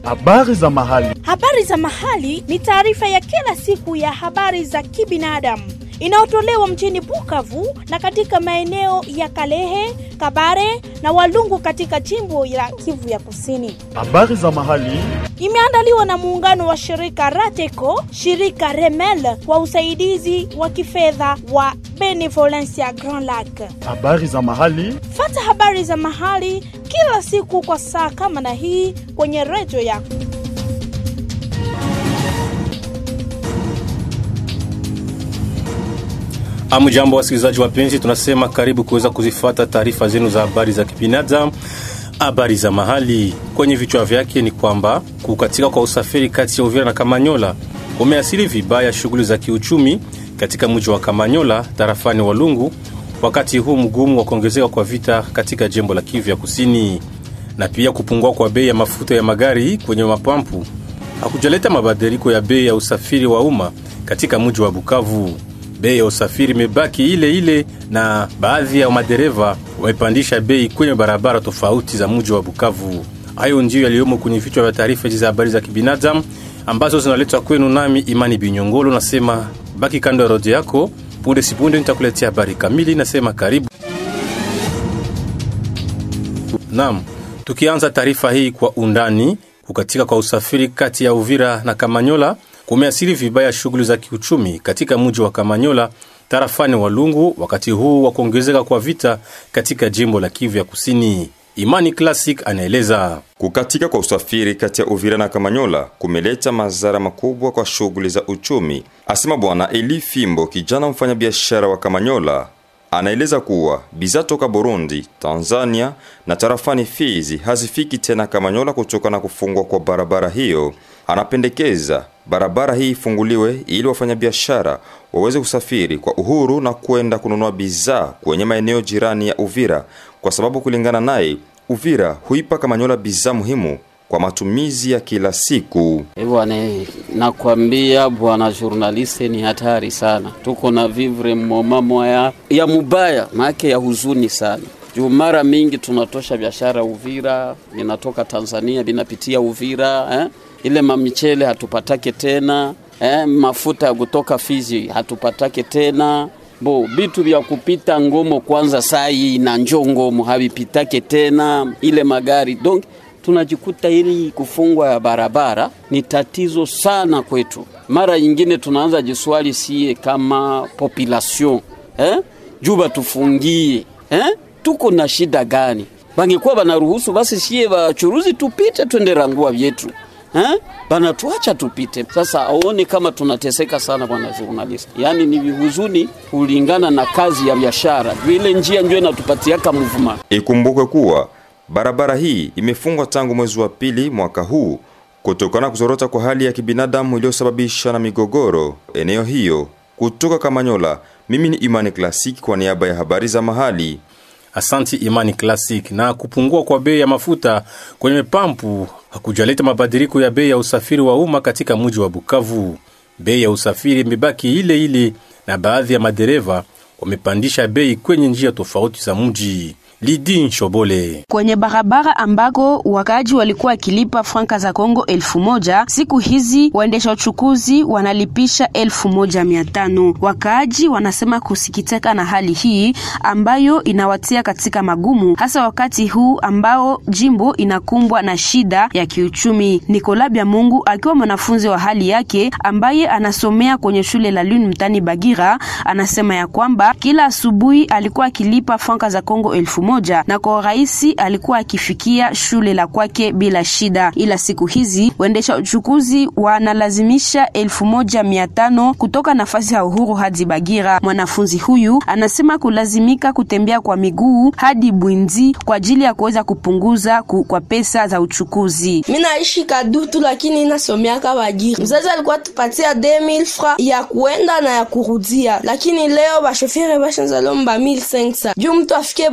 Habari za mahali. Habari za mahali ni taarifa ya kila siku ya habari za kibinadamu inayotolewa mjini Bukavu na katika maeneo ya Kalehe, Kabare na Walungu katika jimbo la Kivu ya Kusini. Habari za mahali. Imeandaliwa na muungano wa shirika Rateco, shirika Remel kwa usaidizi wa kifedha wa Benevolencia Grand Lac. Habari za mahali. Fata habari za mahali kila siku kwa saa kama na hii kwenye redio yako. Amjambo wasikilizaji wapenzi, tunasema karibu kuweza kuzifata taarifa zenu za habari za kibinadamu, habari za mahali. Kwenye vichwa vyake ni kwamba kukatika kwa usafiri kati ya Uvira na Kamanyola umeasili vibaya shughuli za kiuchumi katika mji wa Kamanyola tarafani Walungu, wakati huu mgumu wa kuongezeka kwa vita katika jimbo la Kivu ya Kusini, na pia kupungua kwa bei ya mafuta ya magari kwenye mapampu hakujaleta mabadiliko ya bei ya usafiri wa umma katika mji wa Bukavu. Bei ya usafiri imebaki ile ile na baadhi ya madereva wamepandisha bei kwenye barabara tofauti za mji wa Bukavu. Hayo ndiyo yaliyomo kwenye vichwa vya taarifa hizi za habari za kibinadamu ambazo zinaletwa kwenu nami Imani Binyongolo. Nasema baki kando ya rodio yako, punde sipunde nitakuletea habari kamili. Nasema karibu. Naam, tukianza taarifa hii kwa undani, kukatika kwa usafiri kati ya Uvira na Kamanyola kumeasiri vibaya shughuli za kiuchumi katika mji wa Kamanyola tarafani Walungu, wakati huu wa kuongezeka kwa vita katika jimbo la Kivu ya Kusini. Imani Classic anaeleza. Kukatika kwa usafiri kati ya Uvira na Kamanyola kumeleta madhara makubwa kwa shughuli za uchumi, asema Bwana Eli Fimbo, kijana mfanyabiashara wa Kamanyola. Anaeleza kuwa bidhaa toka Burundi, Tanzania na tarafani Fizi hazifiki tena Kamanyola kutokana na kufungwa kwa barabara hiyo. Anapendekeza barabara hii ifunguliwe ili wafanyabiashara waweze kusafiri kwa uhuru na kwenda kununua bidhaa kwenye maeneo jirani ya Uvira, kwa sababu kulingana naye, Uvira huipa Kamanyola bidhaa muhimu kwa matumizi ya kila siku. Bwana, nakwambia bwana journaliste, ni hatari sana. Tuko na vivre moma moya ya mubaya maake ya huzuni sana juu mara mingi tunatosha biashara Uvira, vinatoka Tanzania vinapitia Uvira eh? ile mamichele hatupatake tena eh? mafuta ya kutoka Fizi hatupatake tena bo bitu vya kupita Ngomo kwanza sai na njo Ngomo havipitake tena ile magari donc tunajikuta ili kufungwa ya barabara ni tatizo sana kwetu. Mara nyingine tunaanza jiswali sie kama population eh? juba tufungie eh? tuko na shida gani? Bangekuwa banaruhusu basi sie bachuruzi tupite twende rangua vyetu eh? Banatuacha tupite. Sasa aone kama tunateseka sana, bwana journalist. Yaani ni vihuzuni kulingana na kazi ya biashara, ile njia ndio inatupatiaka movement. Ikumbukwe kuwa barabara hii imefungwa tangu mwezi wa pili mwaka huu kutokana na kuzorota kwa hali ya kibinadamu iliyosababisha na migogoro eneo hiyo. Kutoka Kamanyola, mimi ni Imani Klasiki kwa niaba ya habari za mahali. Asanti Imani Classic. Na kupungua kwa bei ya mafuta kwenye pampu hakujaleta mabadiliko ya bei ya usafiri wa umma katika mji wa Bukavu. Bei ya usafiri imebaki ile ile na baadhi ya madereva wamepandisha bei kwenye njia tofauti za mji. Lidi Nshobole. Kwenye barabara ambako wakaaji walikuwa wakilipa franka za Kongo elfu moja siku hizi waendesha uchukuzi wanalipisha elfu moja mia tano. Wakaaji wanasema kusikitika na hali hii ambayo inawatia katika magumu, hasa wakati huu ambao jimbo inakumbwa na shida ya kiuchumi. Nikola Bya Mungu akiwa mwanafunzi wa hali yake ambaye anasomea kwenye shule la Lune mtani Bagira, anasema ya kwamba kila asubuhi alikuwa akilipa franka za Kongo elfu moja na kwa urahisi alikuwa akifikia shule la kwake bila shida, ila siku hizi waendesha uchukuzi wanalazimisha elfu moja mia tano kutoka nafasi ya Uhuru hadi Bagira. Mwanafunzi huyu anasema kulazimika kutembea kwa miguu hadi Bwinzi kwa ajili ya kuweza kupunguza ku, kwa pesa za uchukuzi. Mi naishi Kadutu lakini nasomeaka Bagira. Mzazi alikuwa tupatia 2000 fra ya kuenda na ya kurudia, lakini leo bashofere bashanza lomba 1500 juu mtu afike Bagira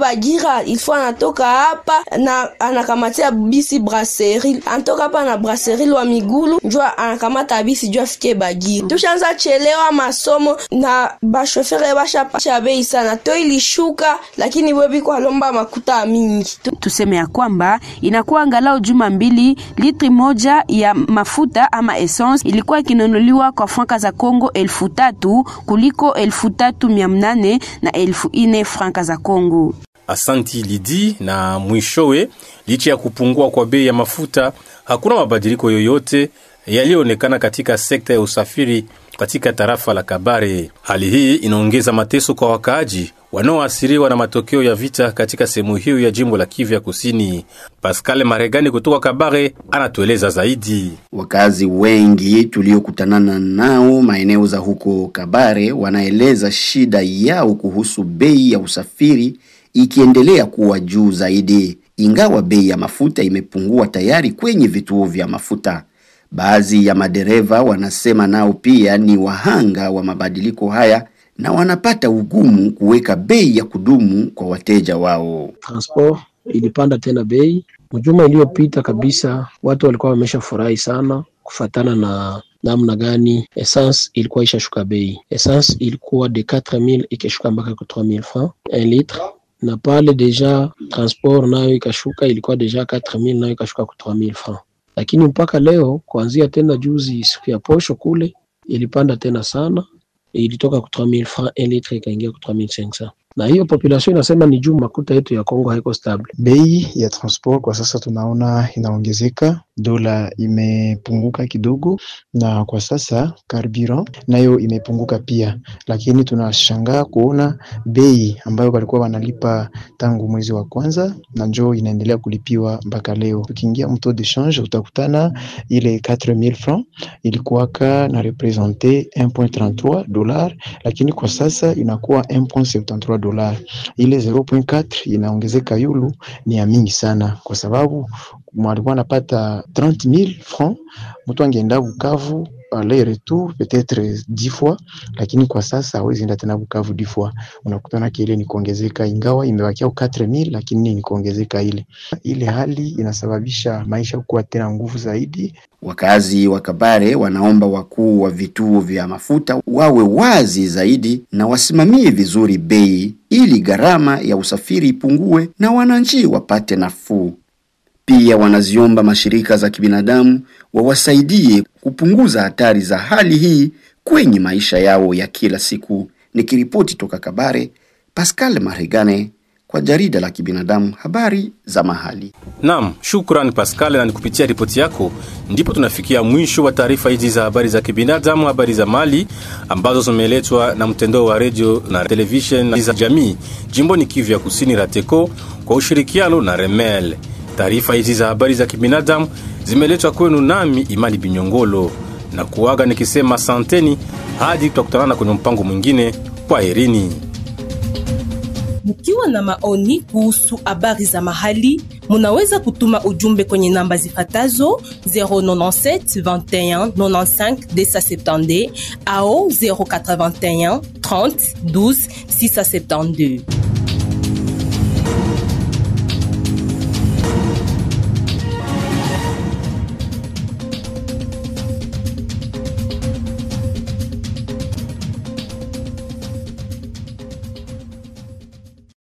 Uvira ilfo anatoka hapa na anakamatia bisi Brasserie, anatoka hapa na Brasserie wa Migulu njo anakamata bisi jo afike Bagira. Tushaanza chelewa masomo na bashofere bashapasha bei sana, to ilishuka lakini webi kwa lomba makuta mingi. Tuseme ya kwamba inakuwa angalau juma mbili, litri moja ya mafuta ama essence ilikuwa ikinunuliwa kwa franka za Kongo elfu tatu kuliko elfu tatu mia mnane na elfu ine franka za Kongo. Asanti Lidi. Na mwishowe, licha ya kupungua kwa bei ya mafuta, hakuna mabadiliko yoyote yaliyoonekana katika sekta ya usafiri katika tarafa la Kabare. Hali hii inaongeza mateso kwa wakaaji wanaoathiriwa na matokeo ya vita katika sehemu hiyo ya jimbo la Kivu ya Kusini. Pascal Maregani kutoka Kabare anatueleza zaidi. Wakazi wengi tuliokutanana nao maeneo za huko Kabare wanaeleza shida yao kuhusu bei ya usafiri ikiendelea kuwa juu zaidi, ingawa bei ya mafuta imepungua tayari kwenye vituo vya mafuta. Baadhi ya madereva wanasema nao pia ni wahanga wa mabadiliko haya na wanapata ugumu kuweka bei ya kudumu kwa wateja wao. Transport ilipanda tena bei. Mjuma iliyopita kabisa, watu walikuwa wameshafurahi sana kufatana na namna gani essence ilikuwa ishashuka bei. Essence ilikuwa de 4000 ikashuka mpaka kwa 3000 francs 1 litre, na pale deja transport nayo ikashuka, ilikuwa deja 4000 nayo ikashuka kwa 3000 francs lakini mpaka leo kuanzia tena juzi siku ya posho kule ilipanda tena sana, ilitoka ku 3000 francs 1 litre ikaingia ku 3500 na hiyo population inasema ni juu makuta yetu ya Kongo haiko stable. Bei ya transport kwa sasa tunaona inaongezeka, dola imepunguka kidogo, na kwa sasa carburant nayo imepunguka pia, lakini tunashangaa kuona bei ambayo walikuwa wanalipa tangu mwezi wa kwanza na njoo inaendelea kulipiwa mpaka leo. Tukiingia mto de change utakutana ile 4000 francs ilikuwaka na represente 1.33 dollar, lakini kwa sasa inakuwa 1.73 dola. Ile 0.4 inaongezeka yulu ni ya mingi sana, kwa sababu mwalikuwa anapata 30000 francs, mtu angeenda Bukavu aller retour peut-être 10 fois, lakini kwa sasa hawezi enda tena Bukavu 10 fois. Unakutana kile ni kuongezeka, ingawa imebakia 4000 lakini ni kuongezeka ile ile. Hali inasababisha maisha kuwa tena nguvu zaidi. Wakazi wa Kabare wanaomba wakuu wa vituo vya mafuta wawe wazi zaidi na wasimamie vizuri bei ili gharama ya usafiri ipungue na wananchi wapate nafuu. Pia wanaziomba mashirika za kibinadamu wawasaidie kupunguza hatari za hali hii kwenye maisha yao ya kila siku. Nikiripoti toka Kabare, Pascal Marigane kwa jarida la kibinadamu habari za mahali. Naam, shukran Pascal, na nikupitia ripoti yako ndipo tunafikia mwisho wa taarifa hizi za habari za kibinadamu, habari za mali ambazo zimeletwa na mtandao wa redio na television za jamii jimboni Kivu ya Kusini, RATECO kwa ushirikiano na Remel. Taarifa hizi za habari za kibinadamu zimeletwa kwenu nami Imani Binyongolo na kuaga nikisema santeni hadi tutakutanana kwenye mpango mwingine. Kwa herini. Mkiwa na maoni kuhusu habari za mahali, munaweza kutuma ujumbe kwenye namba zifatazo 097 21 95 270 au 081 30 12 672.